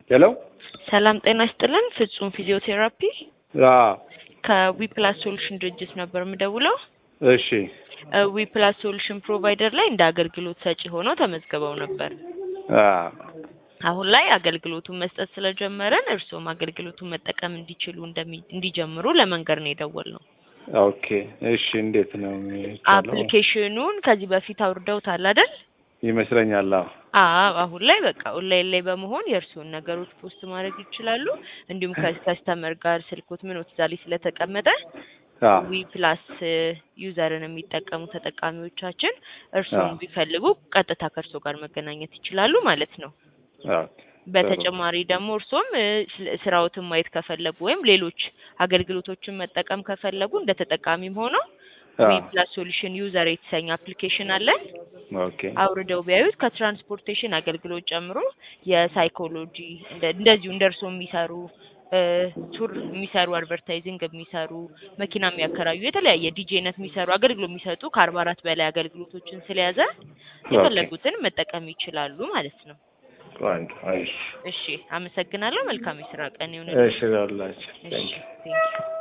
ሄሎ ሰላም ጤና ይስጥልን። ፍጹም ፊዚዮቴራፒ አዎ ከዊፕላስ ሶሉሽን ድርጅት ነበር የምደውለው። እሺ ዊፕላስ ሶሉሽን ፕሮቫይደር ላይ እንደ አገልግሎት ሰጪ ሆነው ተመዝግበው ነበር። አዎ አሁን ላይ አገልግሎቱን መስጠት ስለጀመረን እርስዎም አገልግሎቱን መጠቀም እንዲችሉ እንደሚ- እንዲጀምሩ ለመንገር ነው የደወልነው። ኦኬ እሺ እንዴት ነው የሚቻለው? አፕሊኬሽኑን ከዚህ በፊት አውርደውታል አይደል? ይመስለኛል አዎ አዎ አሁን ላይ በቃ ኦንላይን ላይ በመሆን የእርስዎን ነገሮች ፖስት ማድረግ ይችላሉ። እንዲሁም ከከስተመር ጋር ስልኮት ምን እዛ ላይ ስለተቀመጠ አዎ ዊ ፕላስ ዩዘርን የሚጠቀሙ ተጠቃሚዎቻችን እርስዎን አዎ። ቢፈልጉ ቀጥታ ከእርስዎ ጋር መገናኘት ይችላሉ ማለት ነው። ኦኬ በተጨማሪ ደግሞ እርስዎም እ፣ ስለ- ስራዎትን ማየት ከፈለጉ ወይም ሌሎች አገልግሎቶችን መጠቀም ከፈለጉ እንደ ተጠቃሚም ሆነው ዊ አዎ ፕላስ ሶሉሽን ዩዘር የተሰኘ አፕሊኬሽን አለን። ኦኬ አውርደው ቢያዩት ከትራንስፖርቴሽን አገልግሎት ጨምሮ የሳይኮሎጂ እንደ- እንደዚሁ እንደ እርስዎ የሚሰሩ እ፣ ቱር የሚሰሩ አድቨርታይዚንግ የሚሰሩ መኪና የሚያከራዩ የተለያየ ዲጄነት የሚሰሩ አገልግሎት የሚሰጡ ከአርባ አራት በላይ አገልግሎቶችን ስለያዘ የፈለጉትን መጠቀም ይችላሉ ማለት ነው። ቆንጆ እሺ እሺ፣ አመሰግናለሁ። መልካም የስራ ቀን ይሁን። እሺ ላላችሁ እሺ፣ ቴንኪው